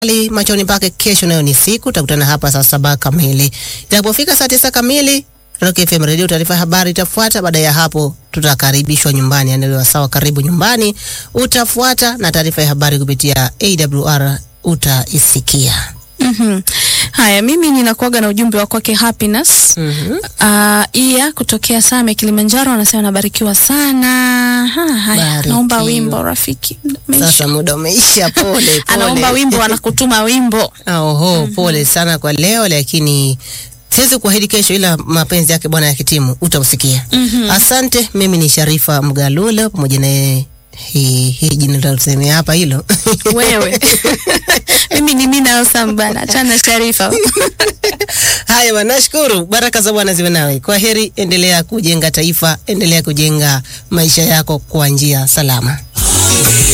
Ali machoni pake. Kesho nayo ni siku, tutakutana hapa saa saba kamili. Itakapofika saa tisa kamili, Rock FM Radio, taarifa ya habari itafuata. Baada ya hapo, tutakaribishwa nyumbani, yani sawa, karibu nyumbani utafuata, na taarifa ya habari kupitia AWR utaisikia. Mhm. Haya, mimi ninakuaga na ujumbe wa kwake Happiness. Mhm. Uh, iya kutokea Same Kilimanjaro anasema nabarikiwa sana. Ha, haya, Barikiwa. naomba wimbo rafiki. Umeisha. Sasa muda umeisha, pole pole. Anaomba wimbo anakutuma wimbo. Oho, pole sana kwa leo, lakini siwezi kuahidi kesho, ila mapenzi yake Bwana yakitimu utausikia. Asante. Mimi ni Sharifa Mgalulo pamoja na yeye hii hii jina la tuseme hapa hilo Wewe. mimi ni Mina Osam bana. Achana Sharifa. Haya bwana, nashukuru. Baraka za Bwana ziwe nawe. Kwa heri, endelea kujenga taifa, endelea kujenga maisha yako kwa njia salama.